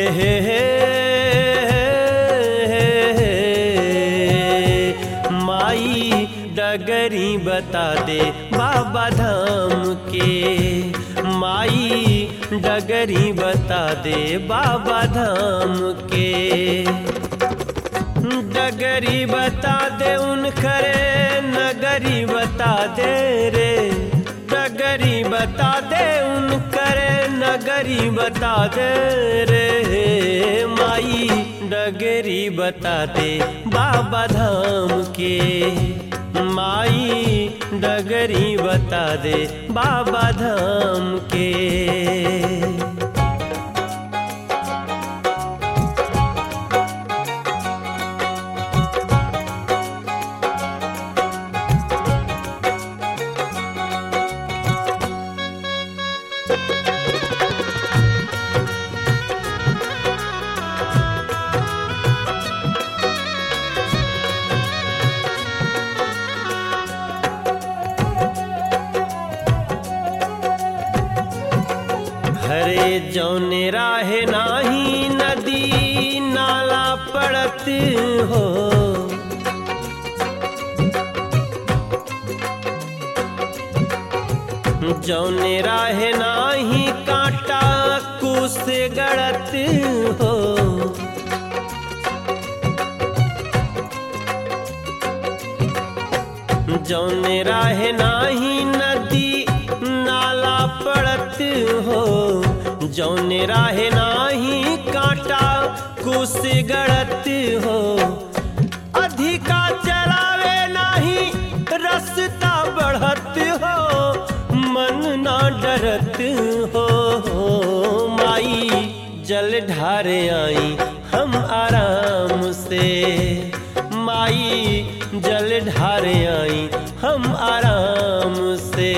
हे हे माई डगरी बता दे बाबा धाम के माई डगरी बता दे बाबा धाम के डगरी बता दे उन खरे नगरी बता दे रे डगरी बता दे उन करे नगरी बता दे रे माई डगरी बता दे बाबा धाम के माई डगरी बता दे बाबा धाम के हरे जौने राहे नाही नदी नाला पड़त हो जौने राहे नाही कांटा कुस गड़त हो जौने राहे नाही नदी नाला पड़त हो जौने राहे नाही कांटा कुस गड़त हो अधिका चलावे नाही रस्ता बढ़त हो मन ना डरत हो माई जल ढारे आई हम आराम से माई जल ढारे आई हम आराम से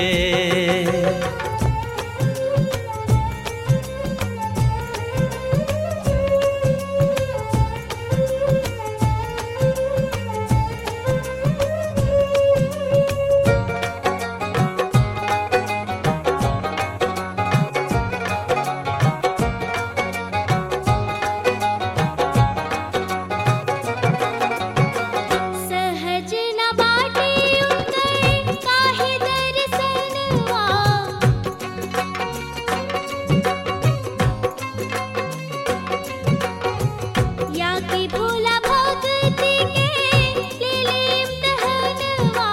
सहज न बाटे उतर काहे दर्शनवा या कि भोला भक्ति के ले ले इम्तिहानवा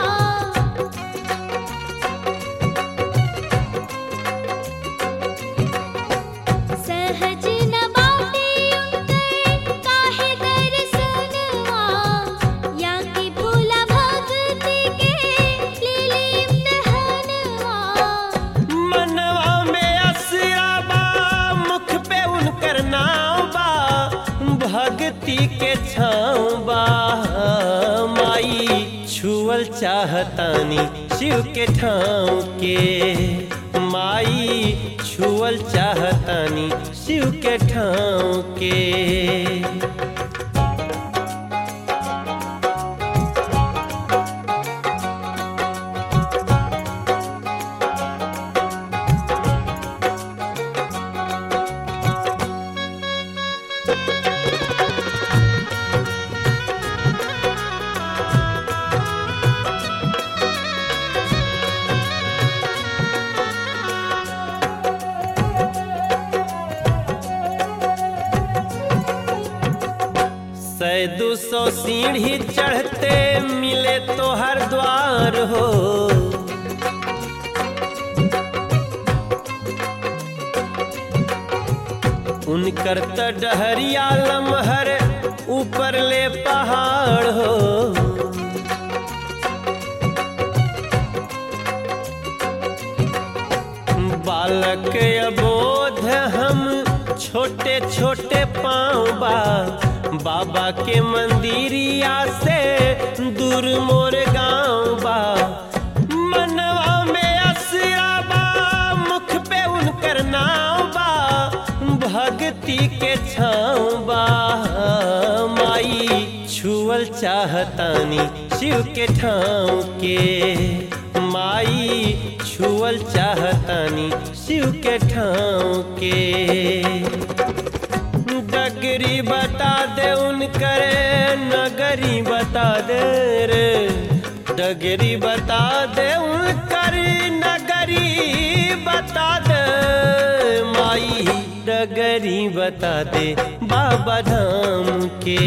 सहज न बाटे उतर काहे दर्शनवा या कि भोला भक्ति के ले ले इम्तिहानवा मनवा में असरा बा मुख पे उनकर नाव बा भक्ति के छाँव बा माई छुअल चाहतानी शिव के ठाव के माई छुअल चाहतानी शिव के ठाव के सै दू सौ सीढ़ी चढ़ते मिले तो हर द्वार हो उनकर त डहरिया लमहर ऊपर ले पहाड़ हो बालक अबोध हम छोटे छोटे पाँव बा बाबा के मंदिरिया से दूर मोर गाँव बा मनवा में असरा बा मुख पे उनकर नाव बा भक्ति के छाँव बा माई छुअल चाहतानी शिव के ठाव के माई छुअल चाहतानी शिव के ठाव के डगरी बता दे उनकर नगरी बता दे रे डगरी बता दे उनकर नगरी बता दे माई डगरी बता दे बाबा धाम के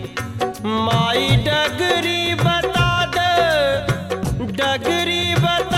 माई डगरी बता दे डगरी बता